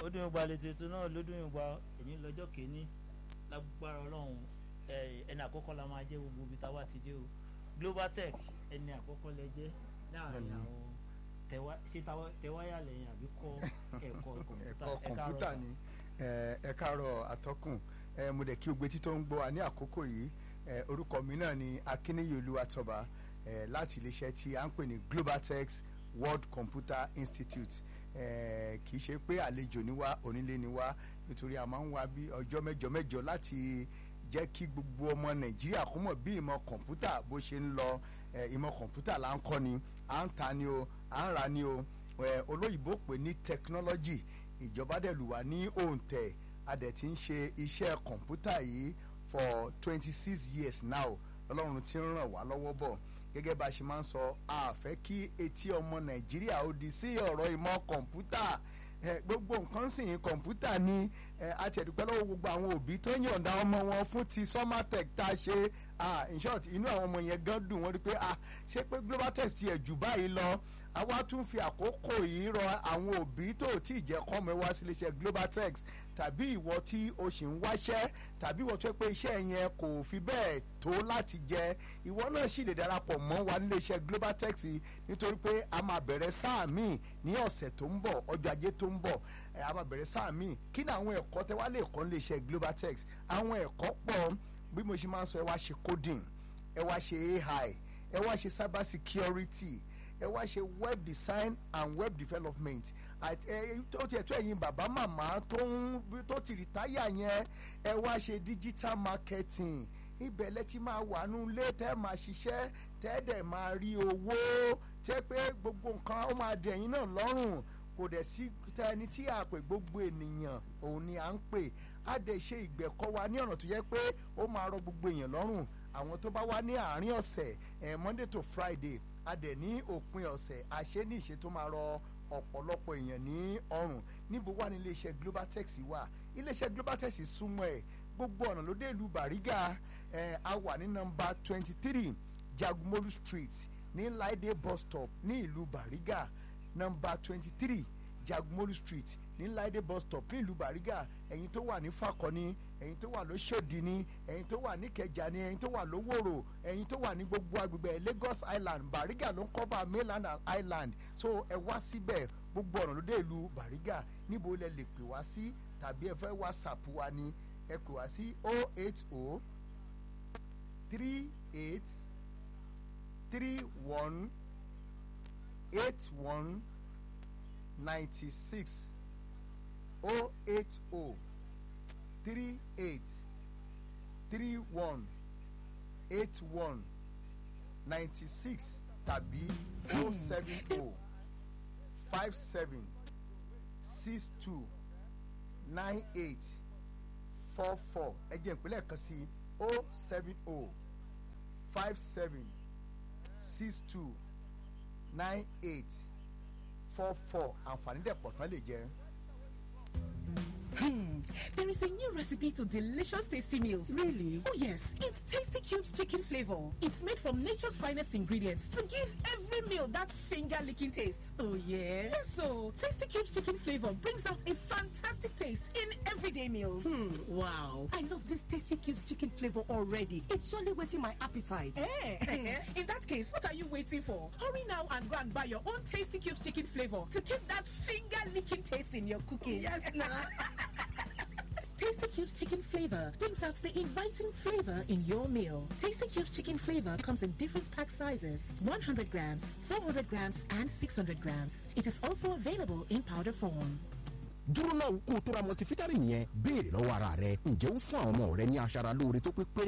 ó dún ìgbà lè tuntun náà ló dún ìgbà èyí lọ́jọ́ kìíní lágbára ọlọ́run ẹni àkọ́kọ́ la máa jẹ́ gbogbo ibi táwa ti dé o global tech ẹni àkọ́kọ́ lẹ jẹ́ láàrin àwọn ṣé tẹwáyà lẹ́yìn àbí kọ́ ẹ̀kọ́ kọ̀ǹpútà ẹ̀kọ́ kọ̀ǹpútà ni ẹ káàárọ̀ atọ́kùn mo dẹ̀ kí o gbé títọ́ ń gbọ́ wa ní àkókò yìí orúkọ mi náà ni akíníyè olúwatọ́ba láti iléeṣẹ́ tí a ń pè ní global tech world computer institute kì í ṣe pé àlejò ni wá onílé ni wá nítorí a máa ń wá bí ọjọ́ mẹ́jọ mẹ́jọ láti jẹ́ kí gbogbo ọmọ nàìjíríà kó mọ̀ bí ìmọ̀ kọ̀ǹpútà bó ṣe ń lọ ìmọ̀ kọ̀ǹpútà là ń kọ́ ni à ń ta ni o à ń ra ni o olóyìnbó pè ní technology ìjọba dẹ̀ lù wá ní òǹtẹ̀ a dẹ̀ ti ń ṣe iṣẹ́ kọ̀ǹpútà yìí for twenty six years now ọlọ́run ti ń ràn wá lọ́wọ́ bọ̀ gẹ́gẹ́ bá a ṣe máa ń sọ a fẹ́ kí etí ọmọ nàìjíríà ó di sí ọ̀rọ̀ ìmọ̀ kọ̀ǹpútà gbogbo nǹkan sì ń kọ̀ǹpútà ni àti ẹ̀dùpẹ́ lọ́wọ́ gbogbo àwọn òbí tó yọ̀ǹda ọmọ wọn fún ti somatech tá a ṣe in short inú àwọn ọmọ yẹn gan dùn wọ́n rí pé ṣé pé global test yẹ jù báyìí lọ àwa tún fi àkókò yìí rọ àwọn òbí tó tí ì jẹ́ kọ́mọ wá sí iléeṣẹ́ global tech tàbí ìwọ tí o sì ń wáṣẹ́ tàbí ìwọ tó pé iṣẹ́ yẹn kò fi bẹ́ẹ̀ tó láti jẹ ìwọ náà sì lè darapọ̀ mọ́ wa nílé iṣẹ́ global tech nítorí pé a máa bẹ̀rẹ̀ sáà míì ní ọ̀sẹ̀ tó ń bọ̀ ọjọ́ ajé tó ń bọ̀ a máa bẹ̀rẹ̀ sáà míì kí ni àwọn ẹ̀kọ́ tẹ wá lè kọ́ nílé iṣẹ́ global tech àwọn ẹ̀kọ́ pọ̀ bí mo ṣe máa ń sọ ẹ wá ṣe coding ẹ wá ṣe ai ẹ wá ṣe cyber security ẹ wá ṣe web design and web development tó tiẹ̀ tó ẹ̀yin bàbá màmá tó ti rìtáyà yẹn ẹ wá ṣe digital marketing ibẹ̀ lẹ ti máa wà nù lé tẹ́ máa ṣiṣẹ́ tẹ́ dẹ̀ máa rí owó tẹ́ pé gbogbo nǹkan ó máa dẹ̀ ẹ̀yin náà lọ́rùn kò dẹ̀ sí ẹni tí a pè gbogbo ènìyàn òun ni à ń pè á dẹ̀ ṣe ìgbẹ̀kọ́ wa ní ọ̀nà tó yẹ pé ó máa rọ gbogbo èèyàn lọ́rùn àwọn tó bá wá ní àárín ọ̀sẹ̀ ẹ̀ monday to friday a dẹ̀ ní òpin ọ̀sẹ̀ àṣẹ ní ìṣe tó máa rọ ọ̀pọ̀lọpọ̀ èèyàn ní ọrùn níbo wà ní iléeṣẹ́ global tech wà iléeṣẹ́ global tech súnmọ́ ẹ̀ gbogbo ọ̀nà ló dé ìlú bàrígà ẹ̀ a wà ní nọmba twenty three jagumolu street ní laide bus stop ní ìlú bàrígà nọmba twenty three jagumolu street ní laide bus stop ní ìlú bàrígà ẹ̀yin tó wà ní fakọni ẹ̀yin tó wà lóṣòdì ni ẹ̀yin tó wà ní kẹjà ni ẹ̀yin tó wà lówòrò ẹ̀yin tó wà ní gbogbo agbègbè lagos island bàrígà ló ń cover mainland and island so ẹ wá síbẹ̀ gbogbo ọ̀nà ló dé ìlú bàrígà níbo lẹ lè pè wá sí tàbí ẹ fẹ́ whatsapp wa ni ẹ pè wá sí oh eight oh three eight three one eight one ninety six oh eight oh three eight three one eight one ninety six tàbí oh seven oh five seven six two nine eight four four ẹ jẹ́ ìpínlẹ̀ kan sí oh seven oh five seven six two nine eight four four àǹfààní dẹ̀ pọ̀ tán lè jẹ́. Hmm, there is a new recipe to delicious tasty meals. Really? Oh yes, it's Tasty Cubes chicken flavor. It's made from nature's finest ingredients to give every meal that finger-licking taste. Oh yeah? Yes, so Tasty Cubes chicken flavor brings out a fantastic taste in everyday meals. Hmm, wow. I love this Tasty Cubes chicken flavor already. It's surely whetting my appetite. Eh? in that case, what are you waiting for? Hurry now and go and buy your own Tasty Cubes chicken flavor to keep that finger-licking taste in your cooking. Yes, now. Tasty Cubes chicken flavor brings out the inviting flavor in your meal. Tasty Cubes chicken flavor comes in different pack sizes 100 grams, 400 grams, and 600 grams. It is also available in powder form. dúró náà kó o tó ra multivitamin yẹn béèrè lọ́wọ́ ara rẹ ǹjẹ́ ó fún àwọn ọmọ rẹ ní aṣara lóore tó pé pé